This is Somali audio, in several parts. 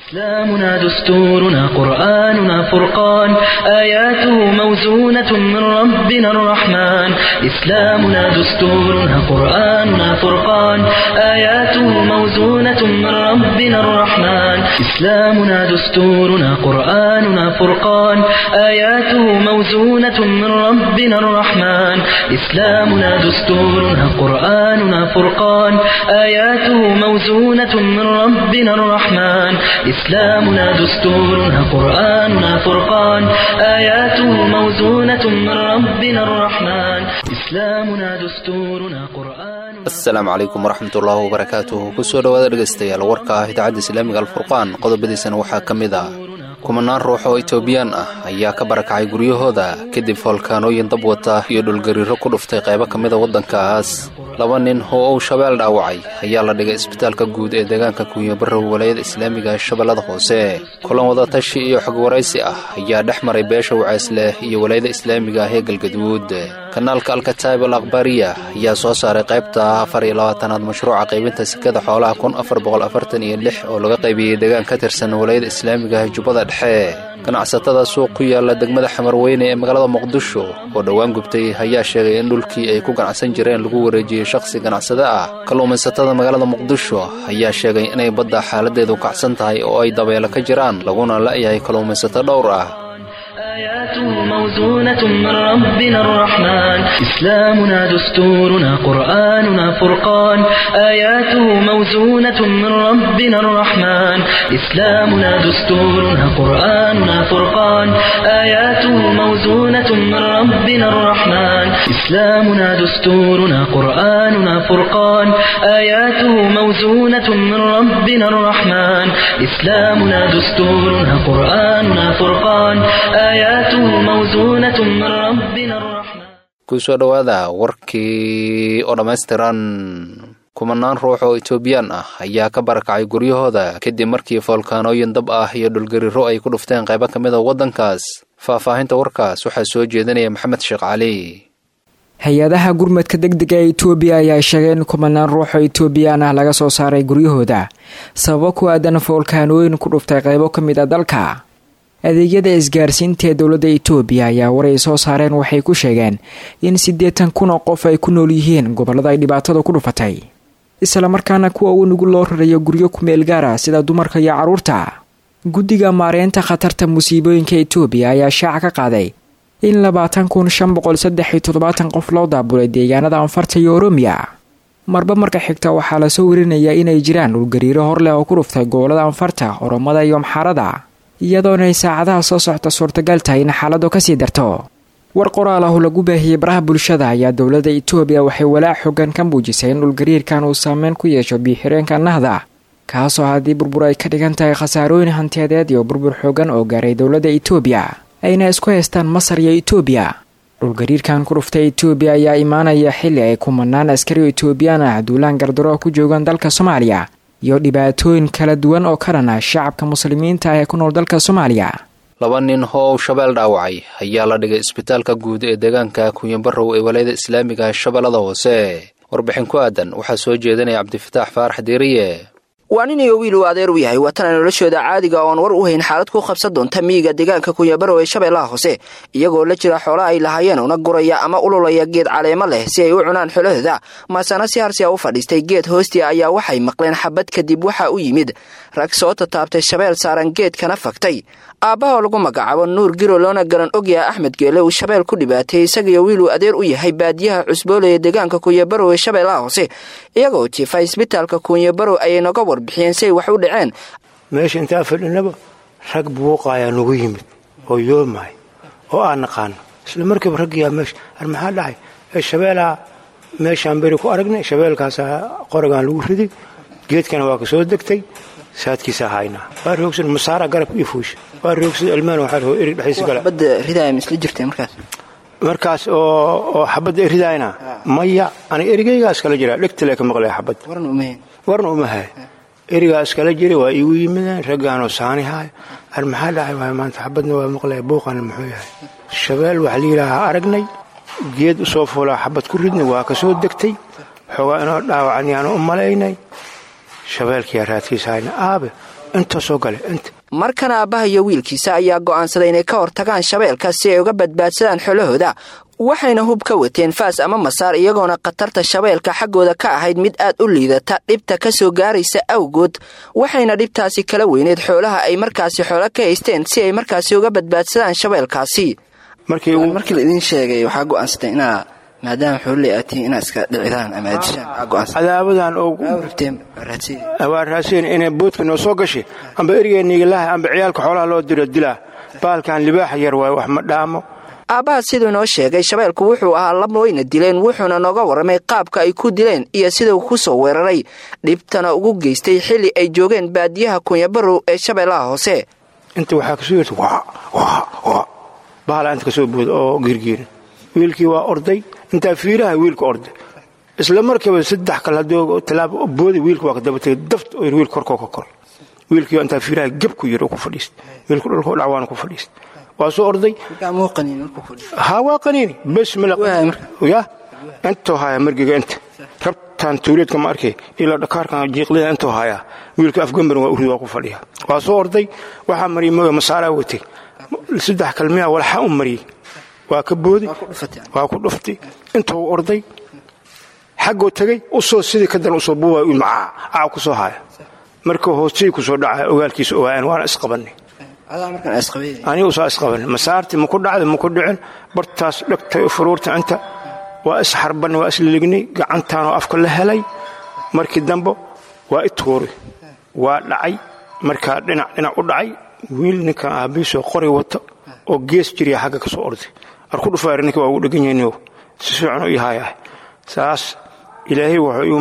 إسلامنا دستورنا قرآننا فرقان آياته موزونة من ربنا الرحمن إسلامنا دستورنا قرآننا فرقان آياته موزونة من ربنا الرحمن إسلامنا دستورنا قرآننا فرقان آياته موزونة من ربنا الرحمن إسلامنا دستورنا قرآننا فرقان آياته موزونة من ربنا الرحمن إسلامنا دستورنا قرآننا فرقان آياته موزونة من ربنا الرحمن إسلامنا دستورنا قرآن asalaamu calaykum waraxmatullaahi wabarakaatuhu kusoo dhowaada dhegaystayaal warka ah idaacadda islaamiga alfurqaan qodobadiisana waxaa ka mid ah kumanaan ruux oo itoobiyaan ah ayaa ka barakacay guryahooda kadib foolkaanooyin dab wata iyo dhulgariiro ku dhuftay qaybo ka mida waddankaas laba nin oo uu shabeel dhaawacay ayaa la dhigay isbitaalka guud ee deegaanka kunyabarrow walayada islaamiga ee shabeellada hoose kulan wadatashi iyo xog waraysi ah ayaa dhex maray beesha wacaysleh iyo walayada islaamiga ah ee galgaduud kanaalka alkataib al akhbaariya ayaa soo saaray qaybta afar iyo labaatanaad mashruuca qaybinta sekada xoolaha kun afar boqol afartan iyo lix oo laga qaybiyey deegaan ka tirsan walayada islaamiga ah jubbada dhexe ganacsatada suuq ku yaala degmada xamarweyne ee magaalada muqdisho oo dhowaan gubtay ayaa sheegay in dhulkii ay ku ganacsan jireen lagu wareejiyey shakhsi ganacsade ah kalluumaysatada magaalada muqdisho ayaa sheegay inay badda xaaladeedu kacsan tahay oo ay dabeelo ka jiraan laguna la'yahay kalluumaysato dhowr ah آياته موزونة من ربنا الرحمن إسلامنا دستورنا قرآننا فرقان آياته موزونة من ربنا الرحمن إسلامنا دستورنا قرآننا فرقان آياته موزونة من ربنا الرحمن إسلامنا دستورنا قرآننا فرقان آياته موزونة من ربنا الرحمن إسلامنا دستورنا قرآننا فرقان آياته موزونة من ربنا الرحمن kusoo dhowaada warkii oo dhammaystiran kumanaan ruux oo itoobiyaan ah ayaa ka barakacay guryahooda kadib markii foolkaanooyin dab ah iyo dhulgariiro ay ku dhufteen qaybo ka mid a waddankaas faahfaahinta warkaas waxaa soo jeedinaya maxamed sheekh cali hay-adaha gurmadka degdega ee itoobiya ayaa sheegay in kumanaan ruux oo itoobiyaan ah laga soo saaray guryahooda sababo ku aadan foolkaanooyin ku dhuftay qaybo ka mid a dalka adeegyada isgaarsiinta ee dowladda itoobiya ayaa war ay soo saareen waxay ku sheegeen in siddeetan kun oo qof ay ku nool yihiin gobollada ay dhibaatada ku dhufatay islamarkaana kuwa uu nugul loo rarayo guryo ku meel gaara sida dumarka iyo carruurta guddiga maareynta khatarta musiibooyinka itoobiya ayaa shaaca ka qaaday in labaatan kun shan boqol saddex iyo toddobaatan qof loo daabulay deegaanada anfarta iyo oromiya marba marka xigta waxaa lasoo warinayaa inay jiraan dhulgariiro hor leh oo ku dhuftay gobollada anfarta oromada iyo amxaarada iyadoonay saacadaha soo socta suurtagal tahay in xaaladu kasii darto war qoraal ah oo lagu baahiyey baraha bulshada ayaa dowladda itoobiya waxay walaac xoogan ka muujisay in dhulgariirkan uu saameyn ku yeesho biixireenka nahda kaasoo haddii burbur ay ka dhigan tahay khasaarooyin hantiyadeed iyo burbur xoogan oo gaaray dowladda itoobiya ayna isku haystaan masar iyo itoobiya dhulgariirkan ku dhuftay itoobiya ayaa imaanaya xilli ay kumanaan askari oo itoobiyaan ah duulaan gardaro ku joogaan dalka soomaaliya iyo dhibaatooyin kala duwan oo ka dhan ah shacabka muslimiinta ah ee ku nool dalka soomaaliya laba nin oo uu shabeel dhaawacay ayaa la dhigay isbitaalka guud ee deegaanka kunyabarrow ee walayada islaamiga shabeellada hoose warbixin ku aadan waxaa soo jeedinaya cabdifataax faarax diiriye waa nin iyo wiil uu adeer u yahay watana noloshooda caadiga oon war u hayn xaalad ku qabsan doonta miyiga deegaanka kunyabarow ee shabeellaha hoose iyagoo la jira xoola ay lahaayeen una guraya ama ululaya geed caleemo leh si ay u cunaan xolahooda maasana si harsiya u fadhiistay geed hoostii ayaa waxay maqleen xabad kadib waxaa u yimid rag soo tataabtay shabeel saaran geedkana fagtay aabbaha lagu magacaabo nuur giro loona garan ogyaha axmed geele uu shabeel ku dhibaatay isagiyo wiil uu adeer u yahay baadiyaha cusboole ee deegaanka kunyabarow ee shabeellaha hoose iyagoo jiifa isbitaalka kunyabarow ayay noga warbixiyeen si ay wax u dhaceen meesha intaa fadhinaba rag buuqaayaa nagu yimid oo yoomahay oo aan naqaano isla markiiba raggiyaa meesha ar maxaa dhacay ee shabeelaa meeshaan beri ku aragnay shabeelkaasaa qorigaan lagu riday geedkana waa ka soo degtay saadkiisaa haynaa waa roogsan masaara garabka iyo fuusha waa roogsada almaan waxaa roo erig dhexdiisa gala xabadda ridaaya misla jirtay markaas markaas oo oo xabadda eridaayna maya aniga erigaygaa iskala jiraa dhegtale ka maqlaya xabadda warna umahayn warna uma hay erigaa iskala jira waa iigu yimideen raggaanoo saani haay ar maxaa dhacay waay maanta xabadna waa maqlaya buuqana muxuu yahay shabeel waxaa layidhaahaa aragnay geed usoo fuulaa xabad ku ridnay waa ka soo degtay xoogaa inoo dhaawacan yaanu u malaynay shabeelkiyaa raadkiisa hayna aabe inta soo gale inta markana aabbaha iyo wiilkiisa ayaa go'aansaday inay ka hortagaan shabeelka si ay uga badbaadsadaan xolahooda waxayna hub ka wateen faas ama masaar iyagoona khatarta shabeelka xaggooda ka ahayd mid aad u liidata dhibta ka soo gaaraysa awgood waxayna dhibtaasi kala weyneed xoolaha ay markaasi xoolo ka haysteen si ay markaasi uga badbaadsadaan shabeelkaasi markii markii la idiin sheegay waxaa go'aansatay inaa maadaama xoololey aad tihiin inaad iska dhicdaan ama aad dishaan waxaa go'aansatay cadaabadan oo rabteen raadsiin waa raaseen inay boodka noo soo gashay amba erigeenniigalaha amba ciyaalka xoolaha loo diro dilaa baalkan libaaxa yar waaye wax ma dhaamo aabbaha siduu noo sheegay shabeelku wuxuu ahaa laba wayna dileen wuxuuna nooga warramay qaabka ay ku dileen iyo siduu ku soo weeraray dhibtana ugu geystay xilli ay joogeen baadiyaha kunyabarow ee shabeellaha hoose inta waxaa kasoo yerta waa waa waa bahala inta kasoo booda oo giirgiira wiilkii waa orday intaa fiiraha wiilka orday isla markiiba saddex kale haddii tallaabo booday wiilka waa ka dabatay daft oo wiil korkoo ka kor wiilkii intaa fiiraha geb ku yir oo ku fadhiista wiilka dhulka dhacwaana ku fadhiista waa soo orday haa waa qaniini bes ya intoo haya margiga inta rabtaan tuuleedka ma arkay ilaa dhakaarkan jiiqlida intoo haya wiilka afgambarin waa urid waa ku fadhiya waa soo orday waxaa mariyay mooya masaaraa watay saddex kalmiya walxa u mariyey waa ka booday waa ku dhuftay intuu orday xaggoo tegey usoo sidii ka dan usoo buuba macaa aa ku soo haya markuu hoostii ku soo dhacaya ogaalkiisa ogaayaan waana isqabannay anigu saa isqaban masaartii maku dhacda maku dhicin bartaas dhegtay furuurta inta waa isxarbanay waa islignay gacantaanoo afka la helay markii dambe waa i tuuray waa dhacay markaa dhinac dhinac u dhacay wiil ninkan aabiisoo qori wato oo gees jiriya xagga ka soo orday arku dhufaar ninka waa ugu dhegan yahin si fiican u ihaayah saas ilaahay wuxuu igu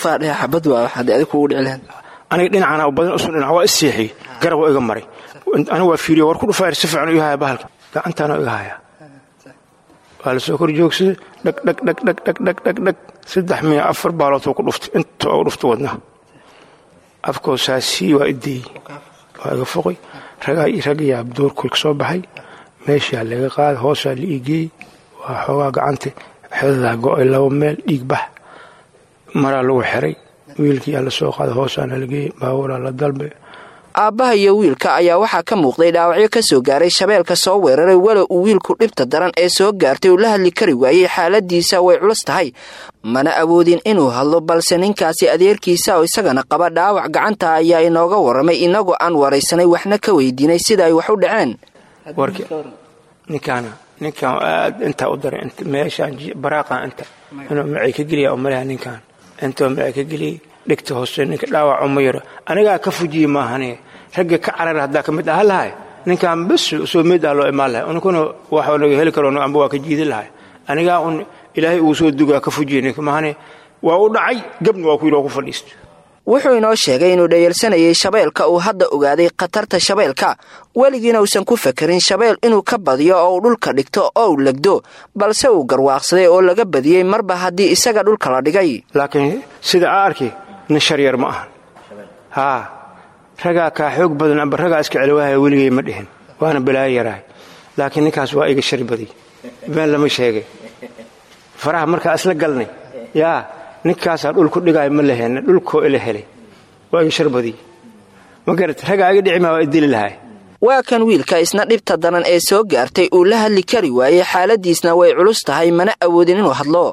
aniga dhinacana badan usu dhinac waa isseexiyey garab waa iga maray aniga waa fiiriya war ku dhufaayr si fiican u ihaya bahalka gacantaana iga haya waa la soo kor joogsaday dhag dhag dhag dhag dhag dhag dhag dhag saddex miya afar baalood ku dhuftay inta u dhuftay wadnaha afkoo saasii waa ideeyey waa iga foqay ragyaa doorkoy ka soo baxay meeshaa laga qaaday hoosaa la iigeeyey waa xoogaa gacanta xedadaa go'ay laba meel dhiig bax maraa lagu xiray wiilkiyaa la soo qaaday hoosaana la geeyey baabuuraa la dalbay aabbaha iyo wiilka ayaa waxaa ka muuqday dhaawacyo ka soo gaaray shabeelka soo weeraray walow uu wiilku dhibta daran ee soo gaartay uu la hadli kari waayey xaaladiisa way culus tahay mana awoodin inuu hadlo balse ninkaasi adeerkiisa oo isagana qaba dhaawac gacanta ayaa inooga warramay inagoo aan waraysanay waxna ka weydiinay sida ay wax u dhaceen ninkaana ninkaan aad intaa u daray meeshaan baraaqan inta inuu macay ka geliya oo malaha ninkaan intoo macay ka geliyey dhegta hoose ninka dhaawaco ma yaro anigaa ka fujiye maahane ragga ka carar haddaa ka mid aha lahay ninkaan bes soo meed ah loo imaan lahay ninkuna wax laga heli karo amba waa ka jiidi lahay anigaa un ilaahay uu soo dugaa ka fujiye ninka maahane waa u dhacay gabna waa ku yidhi waa ku fadhiista wuxuu inoo sheegay inuu dhayalsanayay shabeelka uu hadda ogaaday khatarta shabeelka weligiina uusan ku fakerin shabeel inuu ka badiyo oo uu dhulka dhigto oo uu legdo balse uu garwaaqsaday oo laga badiyey marba haddii isaga dhulka la dhigay laakiin sida aa arkay nin sharyar ma ahan haa ragaa kaa xoog badan amba ragaa iska celwaahaya weligay ma dhihin waana balaayo yarahay laakiin ninkaas waa iga shari badiy been lama sheegay faraha markaa isla galnay yaa ninkaasaa dhulku dhigaayo ma la helna dhulkoo ila helay waa iga shar badiy ma garat ragaa iga dhici maa waa idili lahay waa kan wiilka isna dhibta daran ee soo gaartay uu la hadli kari waayey xaaladiisna way culus tahay mana awoodin inuu hadlo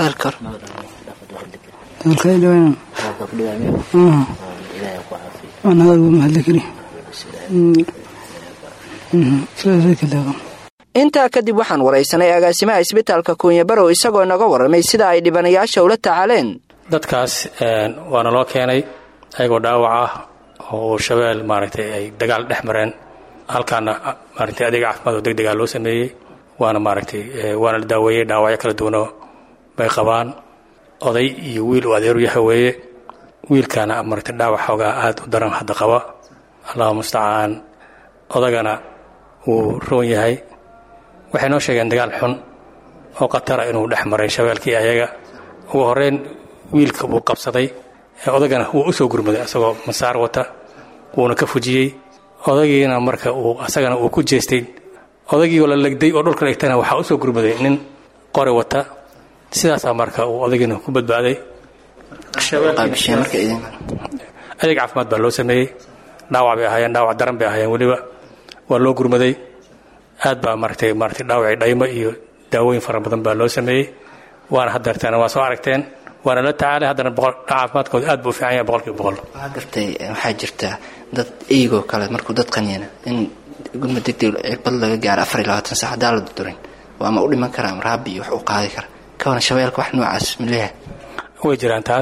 intaa kadib waxaan waraysanay agaasimaha isbitaalka kuunyabarow isagoo naga warramay sida ay dhibanayaasha ula tacaaleen dadkaas waana loo keenay ayagoo dhaawac ah oo shabeel maaragtay ay dagaal dhex mareen halkaana maaragtay adeega caafimaad oo degdegaa loo sameeyey waana maaragtay waana la daaweeyey dhaawacyo kala duwanoo bay qabaan oday iyo wiil uu adeeru yaha weeye wiilkaana maaragtay dhaawac xoogaa aad u daran hadda qaba allahu mustacaan odagana wuu roon yahay waxay noo sheegeen dagaal xun oo khatara inuu dhex maray shabeelkii ayaga ugu horreyn wiilka buu qabsaday odagana wuu u soo gurmaday asagoo masaar wata wuuna ka fujiyey odagiina marka uu asagana uu ku jeestay odagiioo la legday oo dhulka dhigtana waxaa u soo gurmaday nin qori wata sidaasaa marka uu odagiina ku badbaaday adeeg caafimaad baa loo sameeyey dhaawac bay ahaayeen dhaawac daran bay ahaayeen weliba waa loo gurmaday aad baa maaragtay maaragtay dhaawacii dhaymo iyo daawooyin fara badan baa loo sameeyey waana hadeerteen waa soo aragteen waana la tacaalay haddana boqol caafimaadkooda aad buu u fiican yahay boqolkiiba boqol waxaa gartay waxaa jirta dad eygoo kale markuu dad qaniyana in gurmad degdeg cirbad laga gaaro afar iyo labaatan sac haddaan la dudurin waa ma u dhiman karaa ama raabi iyo wax u qaadi kara kawana shabeelka wax noocaas maleeyahay way jiraan taas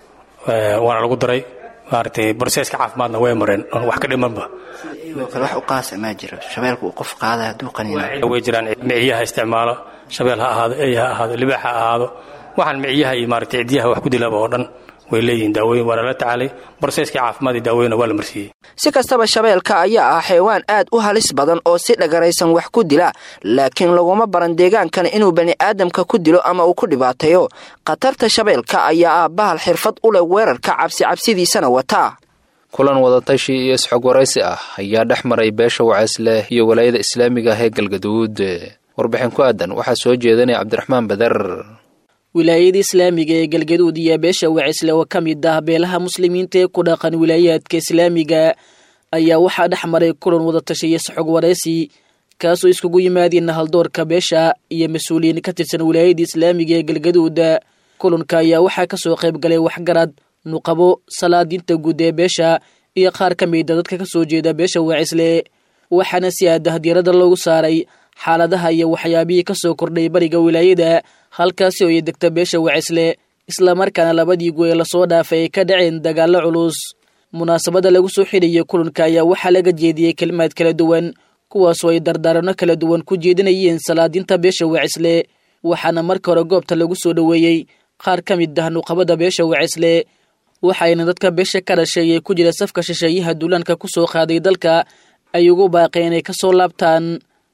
waana lagu daray maaragtay broseska caafimaadna way mareen oon wax ka dhimanba eygoo kale wax u qaasa maa jiro shabeelka uu qof qaada hadduu qaniyana way jiraan miciyaha isticmaalo shabeel ha ahaado ey ha ahaado libaax ha ahaado waxaan miciyaha iyo maaragtay cidyaha wax ku dilaba oo dhan way leeyihiin daawooyin waana la tacaalay broseskii caafimaad iyo daawooyinna waa la marsiiyey si kastaba shabeelka ayaa ah xaywaan aad u halis badan oo si dhagaraysan wax ku dila laakiin laguma baran deegaankan inuu bani aadamka ku dilo ama uu ku dhibaateeyo khatarta shabeelka ayaa ah bahal xirfad u leh weerarka cabsi cabsidiisana wataa kulan wadatashi iyo isxog waraysi ah ayaa dhex maray beesha waceesleh iyo walaayada islaamiga ah ee galgaduud warbixin ku aadan waxaa soo jeedanaya cabdiraxmaan bader wilaayada islaamiga ee galgaduud iyo beesha wacisle oo ka mid ah beelaha muslimiinta ee ku dhaqan wilaayaadka islaamiga ayaa waxaa dhex maray kulan wadatashiyo saxog waraysi kaasoo iskugu yimaadeen haldoorka beesha iyo mas-uuliyiin ka tirsan wilaayada islaamiga ee galgaduud kulanka ayaa waxaa kasoo qayb galay waxgarad nuqabo salaadiinta guud ee beesha iyo qaar ka mida dadka kasoo jeeda beesha wacisle waxaana si aadah diirada loogu saaray xaaladaha iyo waxyaabihii kasoo kordhay bariga wilaayada halkaasi oo ay degta beesha wacisle islamarkaana labadii goe lasoo dhaafay ay ka dhaceen dagaallo culus munaasabada lagu soo xidhayay kulanka ayaa waxaa laga jeediyey kelimaad kala duwan kuwaasoo ay dardaarano kala duwan ku jeedinayeen salaadiinta beesha wacisle waxaana marka hore goobta lagu soo dhoweeyey qaar ka mid ah nuqabada beesha wacisle waxayna dadka beesha ka dhashay ee ku jira safka shisheeyaha duulaanka ku soo qaaday dalka ay ugu baaqeen inay ka soo laabtaan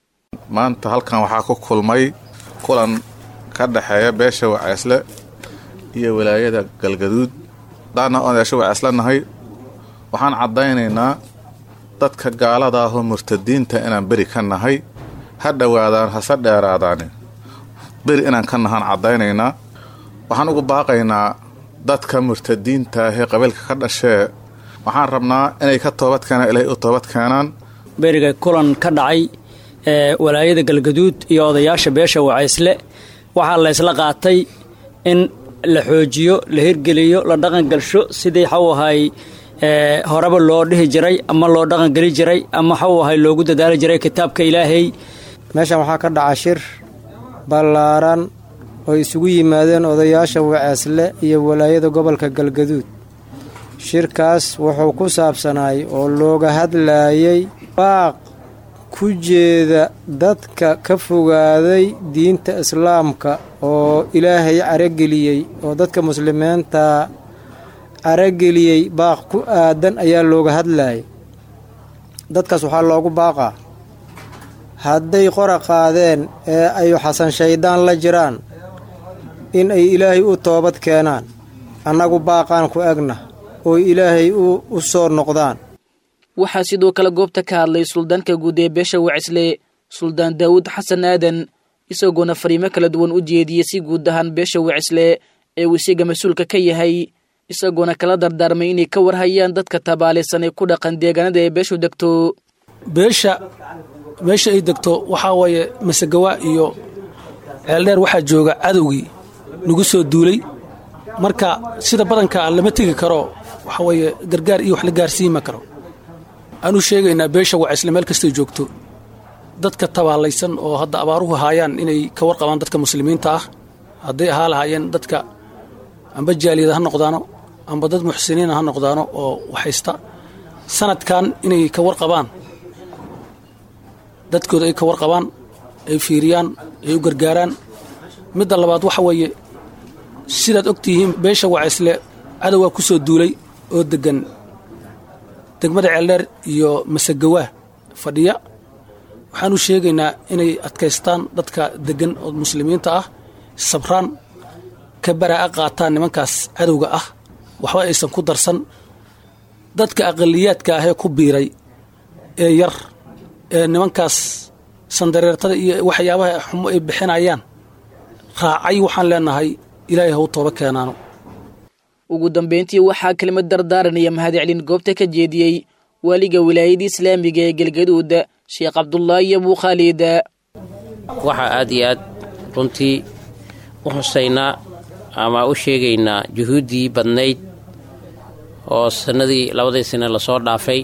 maanta halkan waxaa ku kulmay kulan ka dhexeeya beesha waceesle iyo walaayada galgaduud daana oon beesha waceesle nahay waxaan caddaynaynaa dadka gaalada ahoo murtadiinta inaan beri ka nahay ha dhowaadaan hase dheeraadaani beri inaan ka nahaan caddaynaynaa waxaan ugu baaqaynaa dadka murtadiinta ahee qabiilka ka dhashee waxaan rabnaa inay ka toobad keenaan ilaahay u toobad keenaan beriga kulan ka dhacay ee walaayada galgaduud iyo odayaasha beesha wacaysle waxaa la ysla qaatay in la xoojiyo la hirgeliyo la dhaqangalsho sidii xaw ahay horeba loo dhihi jiray ama loo dhaqangeli jiray ama xaw ahay loogu dadaali jiray kitaabka ilaahay meeshan waxaa ka dhaca shir ballaaran oo isugu yimaadeen odayaasha waceesle iyo walaayada gobolka galgaduud shirkaas wuxuu ku saabsanaay oo looga hadlaayay baaq ku jeeda dadka ka fogaaday diinta islaamka oo ilaahay carageliyey oo dadka muslimiinta carageliyey baaq ku aadan ayaa looga hadlaayay dadkaas waxaa loogu baaqaa hadday qora qaadeen ee ay xasan shayddaan la jiraan in ay ilaahay u toobad keenaan annagu baaqaan ku egna oo ilaahay u soo noqdaan waxaa sidoo kale goobta ka hadlay suldaanka guud ee beesha wacisle suldaan daawud xasan aadan isagoona fariimo kala duwan u jeediyey si guud ahaan beesha wacisle ee uu isiga mas-uulka ka yahay isagoona kala dardaarmay inay ka warhayaan dadka tabaalaysan ee ku dhaqan deegaanada ee beeshu degto beesha meesha ay degto waxaa waaye masagawa iyo ceeldheer waxaa jooga cadowgii nagu soo duulay marka sida badanka lama tegi karo waxa weeye gargaar iyo wax la gaarsiima karo aanu sheegaynaa beesha wacisle meel kastay joogto dadka tabaalaysan oo hadda abaaruhu haayaan inay ka warqabaan dadka muslimiinta ah hadday ahaa lahaayeen dadka amba jaaliyada ha noqdaano amba dad muxsiniina ha noqdaano oo waxaysta sanadkan inay ka warqabaan dadkooda ay ka warqabaan ay fiiriyaan ay u gargaaraan midda labaad waxa weeye sidaad og tihiin beesha wacisle cadowgaa ku soo duulay oo deggan degmada ceeldheer iyo masagawaa fadhiya waxaan u sheegaynaa inay adkaystaan dadka deggan oo muslimiinta ah sabraan ka baraa'a qaataan nimankaas cadowga ah waxba aysan ku darsan dadka aqaliyaadka ah ee ku biiray ee yar ee nimankaas sandareertada iyo waxyaabaha xumo ay bixinayaan raacay waxaan leenahay ilaahay ha u tooba keenaano ugu dambeyntii waxaa kelimad dardaaranaya mahadcelin goobta ka jeediyey waaliga wilaayada islaamiga ee galgaduud sheekh cabdulaahi abuu khaalid waxaa aad iyo aad runtii u husaynaa ama u sheegaynaa juhuuddii badnayd oo sannadii labadii sane lasoo dhaafay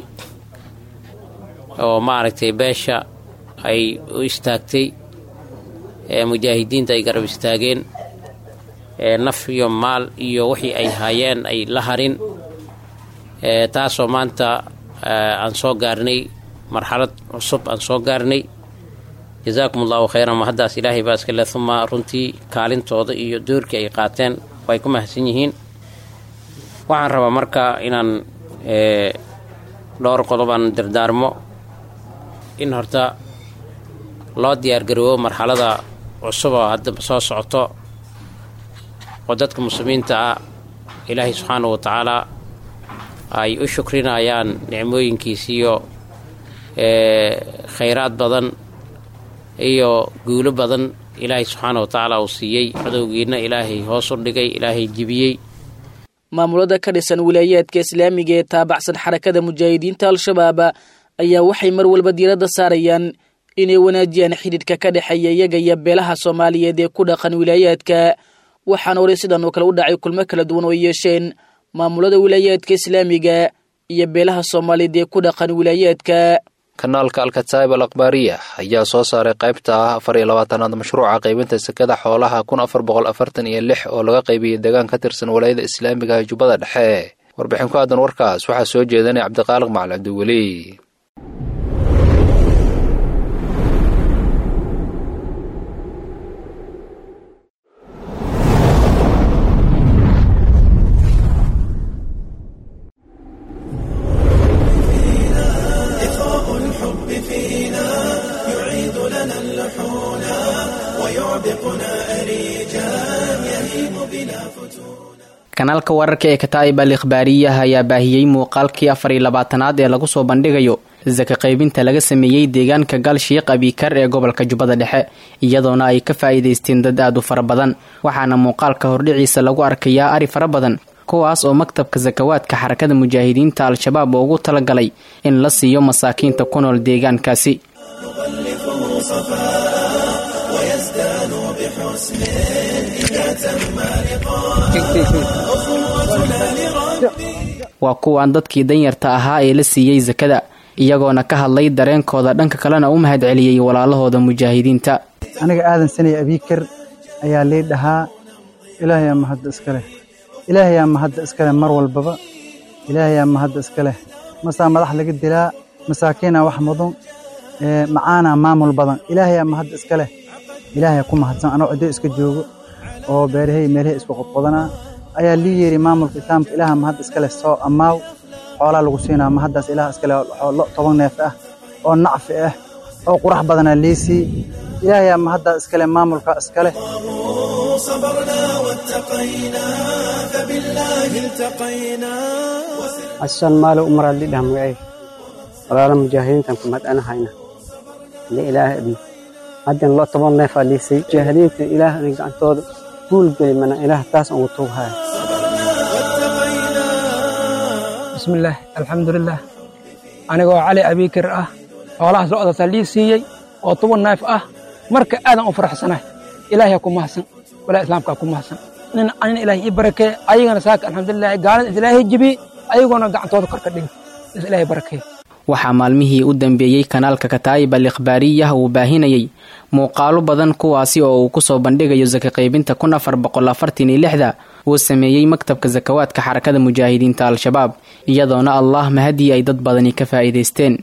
oo maaragtay beesha ay u istaagtay ee mujaahidiinta ay garab istaageen ee naf iyo maal iyo wixii ay haayeen ay la harin ee taasoo maanta aan soo gaarnay marxalad cusub aan soo gaarnay jazaakum allahu khayran ma haddaas ilaahay baa iskale uma runtii kaalintooda iyo doorkii ay qaateen way ku mahadsan yihiin waxaan rabaa marka inaan dhowr qodobaan dardaarmo in horta loo diyaargaroobo marxalada cusub oo hadda soo socoto oo dadka muslimiinta ah ilaahay subxaanahu wa tacaalaa ay u shukrinayaan nicmooyinkiisiyo khayraad badan iyo guulo badan ilaahay subxaana wa tacaala uu siiyey cadowgiina ilaahay hoos u dhigay ilaahay jibiyey maamulada ka dhisan wilaayaadka islaamiga ee taabacsan xarakada mujaahidiinta al-shabaab ayaa waxay mar walba diiradda saarayaan inay wanaajiyaan xidhiidhka ka dhexeeya iyaga iyo beelaha soomaaliyeed ee ku dhaqan wilaayaadka waxaana horay sidan oo kale u dhacay kulmo kala duwan oo ay yeesheen maamulada wilaayaadka islaamiga iyo beelaha soomaaliyeed ee ku dhaqan wilaayaadka kanaalka alkataib al akhbaariya ayaa soo saaray qaybta ah afar iyo labaatanaad mashruuca qaybinta sekada xoolaha kun afar boqol afartan iyo lix oo laga qaybiyey deegaan ka tirsan walaayada islaamiga ee jubbada dhexe warbixin ku aadan warkaas waxaa soo jeedanay cabdiqaaliq macali cabdiweli kanaalka wararka ee kataa'ib al ikhbaariyaha ayaa baahiyey muuqaalkii afar iyo labaatanaad ee lagu soo bandhigayo saka qaybinta laga sameeyey deegaanka galshiiq abikar ee gobolka jubbada dhexe iyadoona ay ka faa'iidaysteen dad aad u fara badan waxaana muuqaalka hordhiciisa lagu arkayaa ari fara badan kuwaas oo maktabka sakawaadka xarakada mujaahidiinta al-shabaab ugu talagalay in la siiyo masaakiinta ku nool deegaankaasi waa kuwaan dadkii danyarta ahaa ee la siiyey sakada iyagoona ka hadlay dareenkooda dhanka kalena u mahad celiyey walaalahooda mujaahidiinta aniga aadan sanay abiikar ayaa lii dhahaa ilaahayaa mahadda iska leh ilaahayaa mahadda iska leh mar walbaba ilaahayaa mahadda iska leh masaa madax laga dilaa masaakiinaa wax mudan macaanaa maamul badan ilaahayaa mahadda iska leh ilaahayaa ku mahadsan anoo ciddo iska joogo oo beerahay meelahay isku qodqodanaa ayaa lii yeeri maamulka islaamka ilaaha mahad iska leh soo ammaaw xoolaa lagu siinaa mahaddaas ilaah iska leh lo toban neef ah oo nacfi ah oo qurax badanaa liisii ilaahayaa mahaddaa iska leh maamulka iska leh asan maalo umaraad lidhaha magacay walaala mujaahidiintan ku madhanahayna le ilaahay admi haddan lo toban neefaa liisay mujaahidiinta ilaah gacantooda guul geli mana ilaah taas ugu tuughaya bismillaah alxamdulilah anigoo cali abiikir ah xoolahaas lo-daasaa lii siiyey oo toban neef ah marka aadan u faraxsanay ilaahay ku mahadsan walaa islaamkaa ku mahadsan nin anina ilaahay ii barakee ayagana saaka alxamdulilah gaalada is ilaahay jibi ayagoona gacantooda kor ka dhigi is ilaahay barakee waxaa maalmihii u dambeeyey kanaalka kataa'ib al ikhbaariyah uu baahinayey muuqaalo badan kuwaasi oo uu kusoo bandhigayo saka qaybinta kun afar boqol afartan iyo lixda uu sameeyey maktabka sakawaadka xarakada mujaahidiinta al-shabaab iyadoona allah mahadii ay dad badani ka faa'iidaysteen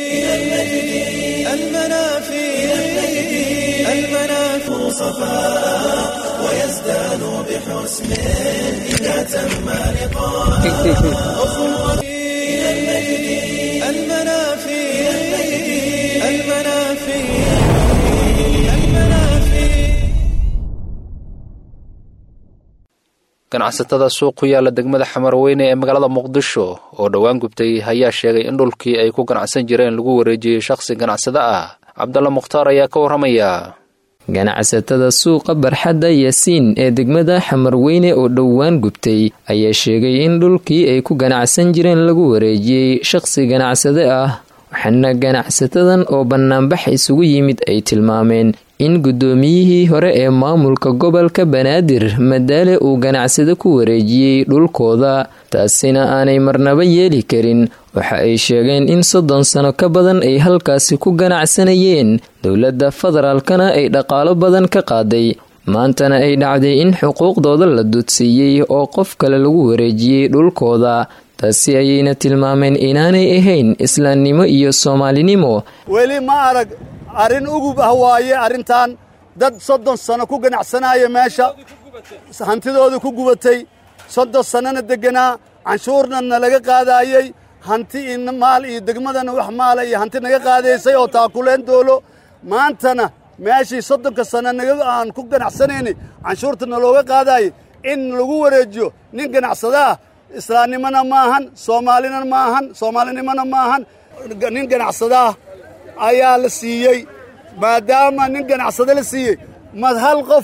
ganacsatada suuq ku yaala degmada xamarweyne ee magaalada muqdisho oo dhowaan gubtay ayaa sheegay in dhulkii ay ku ganacsan jireen lagu wareejiyey shakhsi ganacsada ah cabdalla mukhtaar ayaa ka warramaya ganacsatada suuqa barxadda yaasiin ee degmada xamarweyne oo dhowaan gubtay ayaa sheegay in dhulkii ay ku ganacsan jireen lagu wareejiyey shaqsi ganacsade ah waxaana ganacsatadan oo bannaanbax isugu yimid ay tilmaameen in guddoomiyihii hore ee maamulka gobolka banaadir madaale uu ganacsado ku wareejiyey dhulkooda taasina aanay marnaba yeeli karin waxa ay sheegeen in soddon sano ka badan ay halkaasi ku ganacsanayeen dowladda federaalkana ay dhaqaalo badan ka qaaday maantana ay dhacday in xuquuqdooda la dudsiiyey oo qof kale lagu wareejiyey dhulkooda taasi ayayna tilmaameen inaanay ahayn islaamnimo iyo soomaalinimo weli ma arag arrin ugub ah waaye arrintan dad soddon sano ku ganacsanaya meesha hantidooda ku gubatay soddon sannona degganaa canshuurna nalaga qaadaayey hanti iyo maal iyo degmadana wax maala iyo hanti naga qaadaysay oo taakuleen doolo maantana meeshii soddonka sanno naga aan ku ganacsanayni canshuurta nalooga qaadaayay in lagu wareejiyo nin ganacsada ah islaamnimona ma ahan soomaalina ma ahan soomaalinimona ma ahan nin ganacsadaah ayaa la siiyey maadaama nin ganacsade la siiyey ma hal qof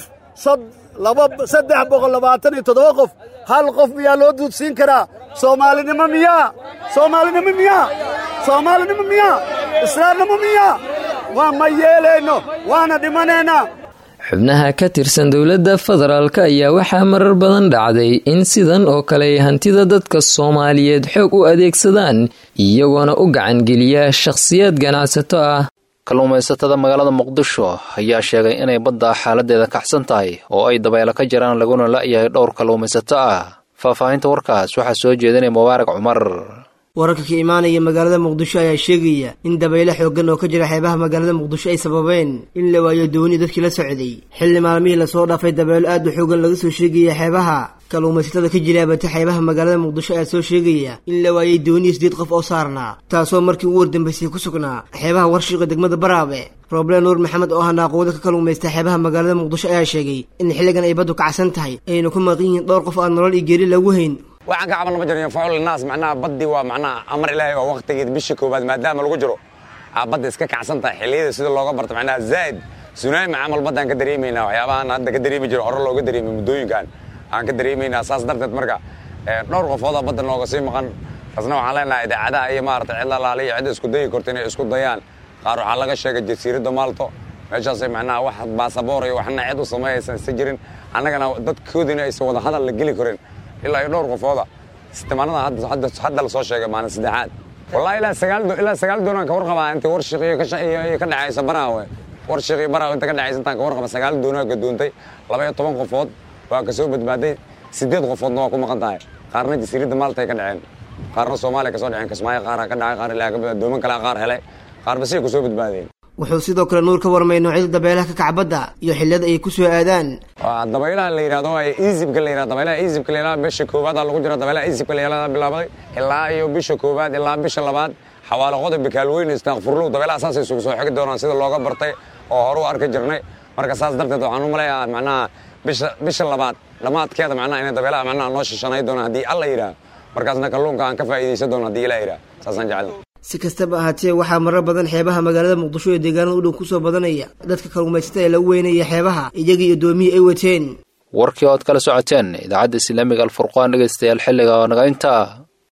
saddex boqol labaatan iyo toddoba qof hal qof miyaa loo duudsiin karaa soomaalinimo miyaa soomaalinimo miyaa soomaalinimo miyaa islaamnimo miyaa waa ma yeelayno waana dhimanaynaa xubnaha ka tirsan dowladda federaalk ayaa waxaa marar badan dhacday in sidan oo kale ay hantida dadka soomaaliyeed xoog u adeegsadaan iyagoona u gacangeliya shakhsiyaad ganacsato ah kalluumaysatada magaalada muqdisho ayaa sheegay inay badda xaaladeeda kacsan tahay oo ay dabaylo ka jiraan laguna la'yahay dhowr kalluumaysato ah faahfaahinta warkaas waxaa soo jeedinaya mubaarak cumar wararka ka imaanaya magaalada muqdisho ayaa sheegaya in dabaylo xooggan oo ka jira xeebaha magaalada muqdisho ay sababeen in la waayo dooni dadkii la socday xilli maalmihii lasoo dhaafay dabaylo aad u xoogan laga soo sheegaya xeebaha kalluumaysatada ka jira abata xeebaha magaalada muqdisho ayaa soo sheegaya in la waayay dooniyo sideed qof oo saarnaa taasoo markii ugu wardambaysay ku sugnaa xeebaha warshiqa degmada baraabe roble nuur maxamed oo ahaa naaqooda ka kalluumaysta xeebaha magaalada muqdisho ayaa sheegay in xilligan ay baddu kacsan tahay ayna ku maqan yihiin dhowr qof aan nolol iyo geeri lagu hayn waxaan ka camalna ma jiro faul naas macnaha baddi waa macnaha amar ilaahay waa waqtigeed bisha koowaad maadaama lagu jiro aa badda iska kacsan tahay xilliyada sida looga barto macnaha zaa'id sunaami camal baddaan ka dareemaynaa waxyaabahan hadda ka dareemi jiro hore looga dareemay muddooyinkan aan ka dareemaynaa saas darteed marka dhowr qofoodaa badda nooga sii maqan taasna waxaan leenahay idaacadaha iyo maarata cid lalaala iyo cid isku dayi korta inay isku dayaan qaar waxaa laga sheegay jasiiradda maalto meeshaasay macnaha wax baasaboor iyo waxna cid u sameeyaysan isa jirin annagana dadkoodina aysan wada hadal la geli karin ilaa iyo dhowr qofooda istimaanada hadda la soo sheegay maalin saddexaad wallahi ilaa sagaal ilaa sagaal doonaan ka warqabaa inta warshiq iyo ka dhacaysa baraawe warshiq iyo baraawe inta ka dhacaysa intaan ka warqaba sagaal doonaa gadoontay laba iyo toban qofood waa ka soo badbaaday sideed qofoodna waa ku maqan tahay qaarna jasiiradda maaltay ka dhaceen qaarna soomaaliya ka soo dhaceen kismaayo qaaraa ka dhacay qaar ilaa ka dooman kalea qaar helay qaarba siday ku soo badbaadeen wuxuu sidoo kale nuur ka warmay noocyada dabeelaha ka kacbadda iyo xilliyada ay ku soo aadaan dabaylaha la yidhahdo easibka la yidhahdo dabaylaha easibka la yidhahdo bisha koowaad aa lagu jira dabaylaha easibka la yidhahdo bilaabaday ilaa iyo bisha koowaad ilaa bisha labaad xawaalo qodob bikaalweyn istaaqfurlow dabaylaha saasay isugu soo xigi doonaan sida looga bartay oo hore u arki jirnay marka saas darteed waxaan u maleeyaa macnaha bisha bisha labaad dhammaadkeeda macnaha inay dabaylaha macnaha noo shishanay doonaan haddii alla yidhaah markaasna kalluunka aan ka faa'iidaysan doono haddii ilaa yidhaah saasaan jeclay si kastaba ahaatee waxaa marar badan xeebaha magaalada muqdisho ee deegaanada u dhow ku soo badanaya dadka kalluumaysatada ee lagu weynaya xeebaha iyagii iyo doomihii ay wateen warkii ood kala socoteen idaacadda islaamiga alfurqaan dhegaystayaal xilliga oo naga intaa